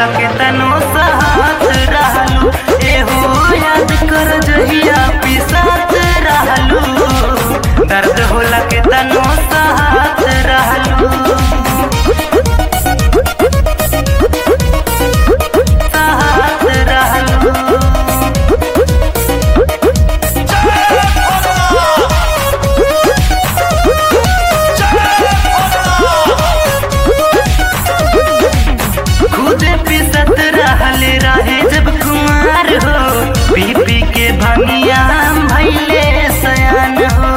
होला के तनो साथ रहलू एहो याद कर जहिया पिसात रहलू दर्द होला के तनो साथ रहलू साथ रहलू खुद पिसत रहले रहे जब कुमार हो पी पी के भंगिया भैले सयान हो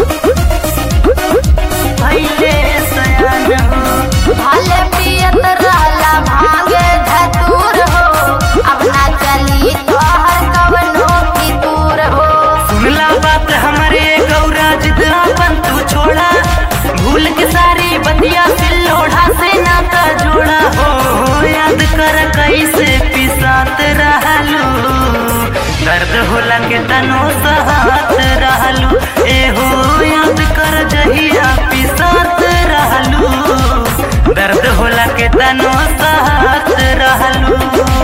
भैले सयान हो भले पियत रहला भांगे धतूर हो अब ना चली तोहर कवनो की दूर हो सुनला बात हमारे गौरा जिद अपन तू छोड़ा भूल के सारी बतिया से लोढ़ा से नाता जोड़ा हो याद कर कैसे पिसात रहलू दर्द होला के तनो सहात रहलू एहो याद कर जहिया पिसात रहलू दर्द होला के तनो सहात रहलू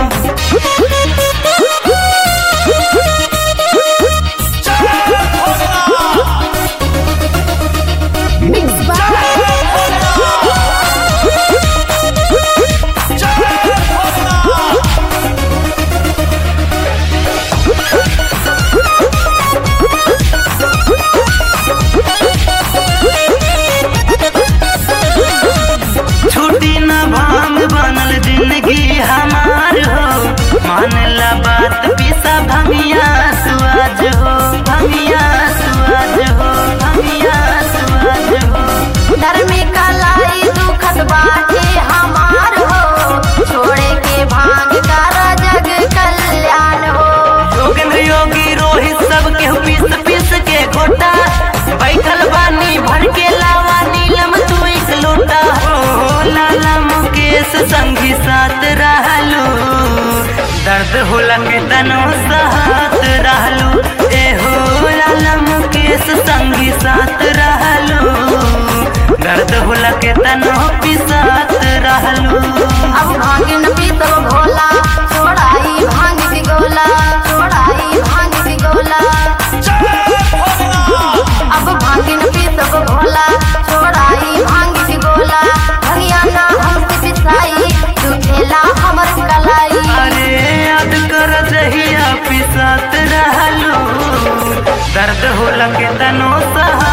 छुट्टी न भांग बनल जिंदगी हमार हो मानला बात पिसा भमिया सुआज हो भमिया सुआज हो भमिया सुआज हो धर्मी कलाई दुखत बाटे हमार हो छोड़े के भांग कर जग कल्याण हो योगेंद्र योगी रोहित सब के पीस पीस के घोटा बैठल बानी भर के लावा नीलम तू एक लोटा हो लाला मुकेश संगी साथ रहलू दर्द होला के तनो साथ रहलू ए हो लाला मुकेश संगी साथ रहलू दर्द होला के तनो पिसात रहलू अब भांग न पीतब भोला छोड़ाई भांग की गोला छोड़ाई भांग की गोला अब भांग न पीतब भोला छोड़ाई भांग की गोला भंगिया ना हमसे पिसाई तू खेला हमर कलाई अरे याद कर जहिया पिसात रहलू दर्द होला के तनो सहा